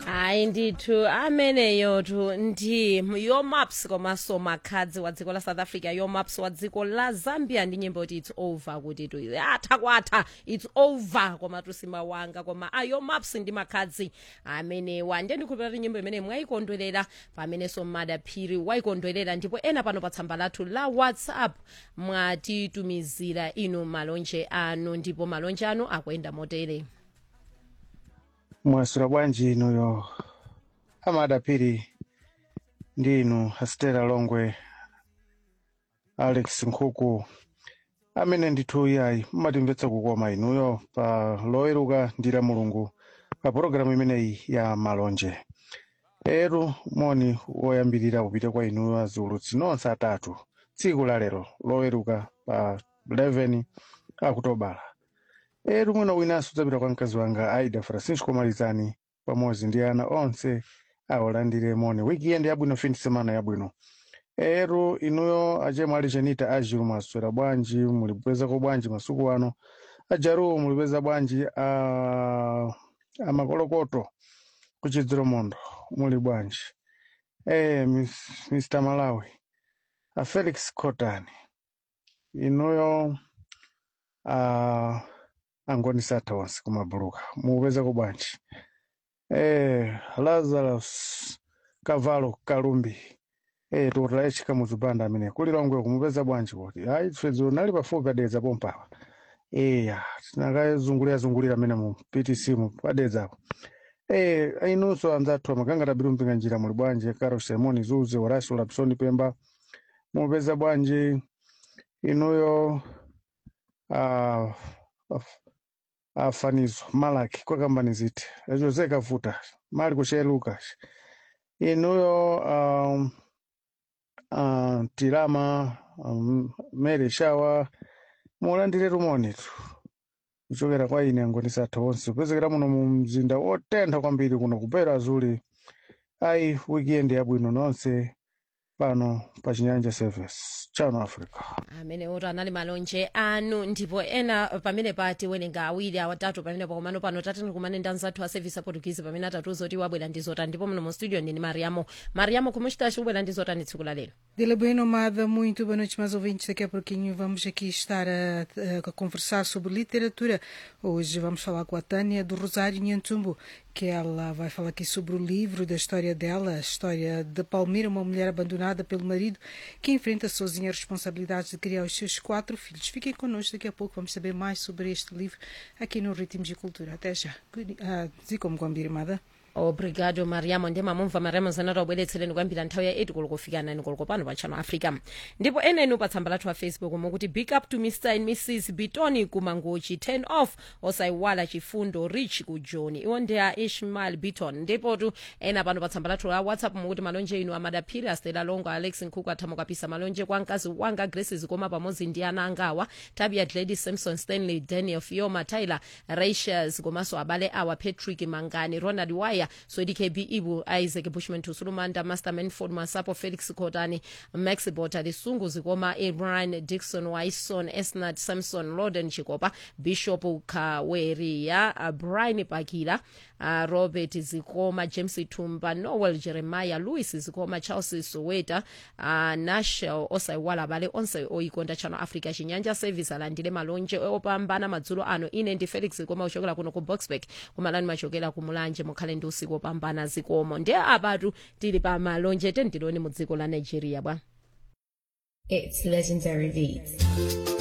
hayi ndithu ameneyotu ndi yomaps komanso makhadzi wa dziko la south africa yomaps wa dziko la zambia ndi nyimbo kuti its over kuti tu atha kwatha its over koma tusimawanga koma a yomaps ndi makhadzi amenewa ndiye ndikhulupirira kuti nyimbo imene mwayikondwerera pamenenso madaphiri wayikondwerera ndipo ena pano pa tsamba lathu la whatsapp mwatitumizira inu malonje anu ndipo malonje anu akuyenda motere mwasula bwanji inuyo amadapiri ndi inu astera longwe alex nkhuku amene ndithu yayi mmatimvetsa kukoma inuyo pa loweruka ndi la mulungu pa pologalamu imeneyi ya malonje eru moni woyambirira upite kwa inuyo aziulutsi nonse atatu tsiku la lero loweruka pa 11 akutobala eru mwina winanso udzapita kwa mkazi wanga aida francisco malizani pamodzi ndi ana onse awalandire moni weekend yabwino fin semana yabwino eru inuyo achemwe ali chenita ajiru mwaswera bwanji mulipezako bwanji masuku ano ajaruwo mulipeza bwanji a amakolokoto kuchidziro mondo muli bwanji e, Miss- mr malawi a felix cotani inuyo a angoni satha onse kumabuluka mupezako bwanji e, lazarus kavalo kalumbi e, tukutila echika muzipanda amene kulilongwe kumupeza bwanji kuti ayi tfedzo nali pafupi padedza pompapa eya tinakazungulira zungulira amene mu ptc mu padedzapo e, inunso anzathu amakangata biru mpinga njira muli bwanji karo simoni zuze horacio lapsoni pemba mupeza bwanji inuyo ah, af- afanizo malaki kwakambani ziti jose kavuta mali kuchee lucas inuyo um, uh, tilama um, mary shawa mulandire rumonitu kuchokera kwa ine angoni satha onse kupezekera muno mu mzinda wotentha kwambiri kuno kupera azuli ayi weekend yabwino nonse pano pa chinyanja service chano africa amene oto anali malonje anu ndipo ena pamene pati welenga awiri awatatu pamene pakomano pano tatani kumane ndi anzathu a service aportuguese pamene atatuzo kuti wabwera ndi zotani ndipo muno mu studio ndini mariamo mariamo kumuchitachi ubwera ndi zotani tsiku la lero Dela bem nomada, muito boa noite, mais ouvintes. Daqui a pouquinho vamos aqui estar a, a conversar sobre literatura. Hoje vamos falar com a Tânia do Rosário Nhantumbo, que ela vai falar aqui sobre o livro da história dela, a história de Palmira, uma mulher abandonada pelo marido que enfrenta sozinha as responsabilidades de criar os seus quatro filhos. Fiquem connosco, daqui a pouco vamos saber mais sobre este livro aqui no Ritmos de Cultura. Até já. Ah, Zikomo kwambiri mada. obrigado mariamo ndi mamumva mariamo zanati wabweretsereni kwambiri nthawi ya 8 koloko kufika 9 koloko pano pa channel africa ndipo enenu pa tsamba lathu la facebook mukuti big up to mr and mrs bitoni kumangochi 10 off osayiwala chifundo rich ku john iwo ndi a ishmael biton ndipotu ena pano pa tsamba lathu la whatsapp mukuti malonje inu amadaphiri astela longo alex nkhuku athamo kapisa malonje kwa mkazi wanga grace zikoma pamodzi ndi ana angawa tabia glady samson stanley daniel fioma tyler rachels komanso abale awa patrick mangani ronald wire swedi kb ibu isaac bushman tusulumanda master manford masapo felix kotani max bota lisungu zikoma ibrahim dixon wison esnat samson loden chikopa bishop kaweriya uh, brian pakila uh, robert zikoma james tumba noel jeremiah louis zikoma charles soweta uh, nashel osayiwala abale onse oyikonda channel africa chinyanja service alandire malonje opambana madzulo ano ine ndi felix zikoma ochokera kuno ku boxburg kumalani machokera kumulanje mukhale ndi usiku opambana zikomo ndi apatu tili pa malonje tendiloni mu dziko la nigeria bwa It's legendary beats.